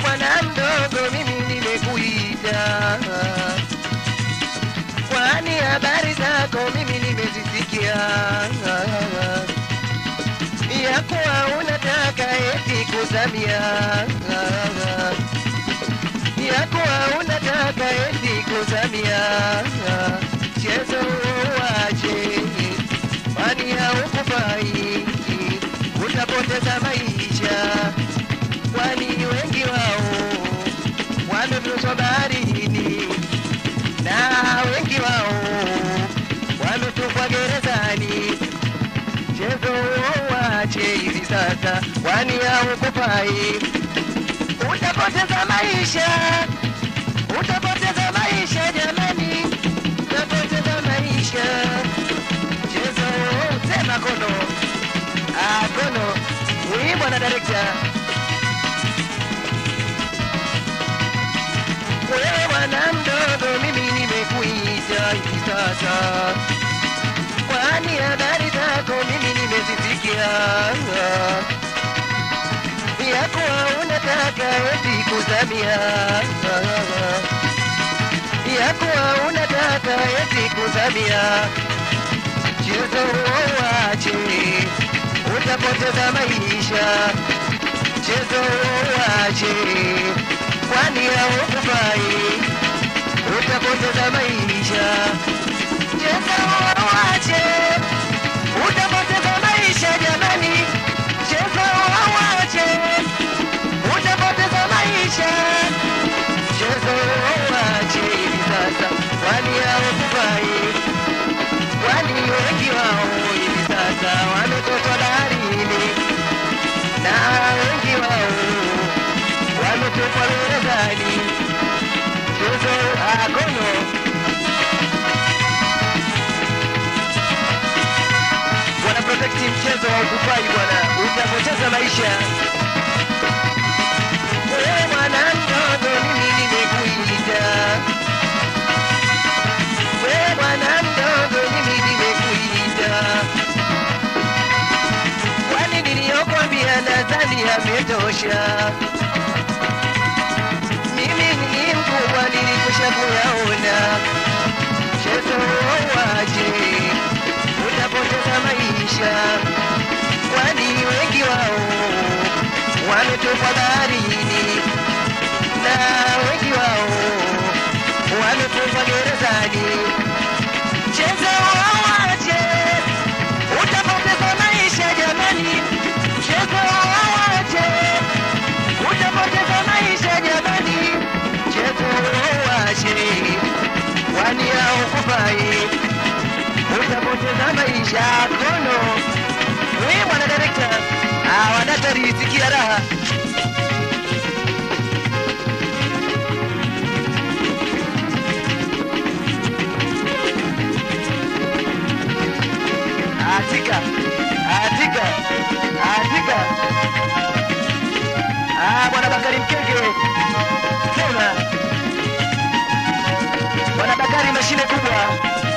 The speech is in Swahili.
bwana mdogo, mimi nimekuita, kwani habari zako mimi nimezisikia, ya kuwa unataka eti kuzamia, ya kuwa unataka eti kuzamia, chezo wache, kwani haukufai, utapoteza maisha kwani wengi wao wamefunzwa baharini na wengi wao wametupwa gerezani. Mchezo wache hivi sasa, kwani haukufai, utapoteza maisha, utapoteza maisha jamani, utapoteza maisha. Mchezo sema kono, ah, kono, huyu bwana director wewe bwana mdogo, mimi nimekuita hivi sasa, kwani habari zako mimi nimezisikia, ya kuwa unataka eti kuzamia, ya kuwa unataka eti kuzamia, mchezo wache, utapoteza maisha, mchezo wache kwani haukufai, utapoteza maisha. Cheza wache, utapoteza maisha jamani. Cheza wache, utapoteza maisha. Cheza wache hivi sasa, kwani haukufai, kwani wengi wao hivi sasa wametotwa baharini na wengi wao wametupwa gerezani. Mchezo akono wana protekti mchezo wa ukufai bwana, utapoteza maisha. Wewe mwana mdogo, mimi nimekuita. Wewe mwana mdogo, mimi nimekuita. Kwani niliyokwambia nadhani yametosha mimi ni mkubwa nilikusha kuyaona. Mchezo waje, utapoteza maisha, kwani wengi wao wametupwa baharini na wengi wao wametupwa gerezani. Mchezo waje, utapoteza maisha jamani. Mchezo waje, utapoteza maisha jamani. Mchezo wache, kwani haukufai, utapoteza maisha kono. Wewe bwana director, ah, wadatari sikia raha. Atika, atika, atika. Ah, bwana Bakari Mkenge. Sema. Bwana Bakari mashine kubwa.